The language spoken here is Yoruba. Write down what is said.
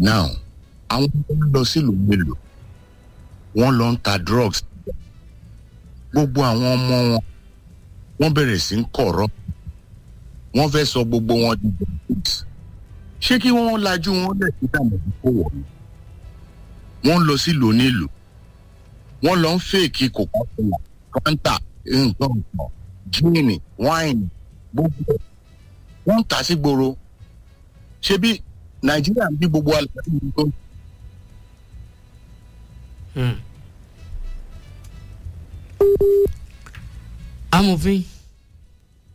now àwọn tó ń lọ sílùú mélòó wọ́n lọ ń ta drugs gbogbo àwọn ọmọ wọn wọ́n bẹ̀rẹ̀ sí ń kọ̀rọ̀ wọ́n fẹ́ sọ gbogbo wọn di drugs ṣé kí wọ́n lajú wọn lẹ̀ sí dàmọ̀ kó wọ̀ ni wọ́n lọ sílùú onílùú wọ́n lọ ń fèkì coca-cola fanta nǹkan nǹkan gíìnì wáìnì gbogbo wọ́n ń tà sí gbòòrò ṣé bí nàìjíríà ń bí gbogbo alẹ́ ní tó amòfin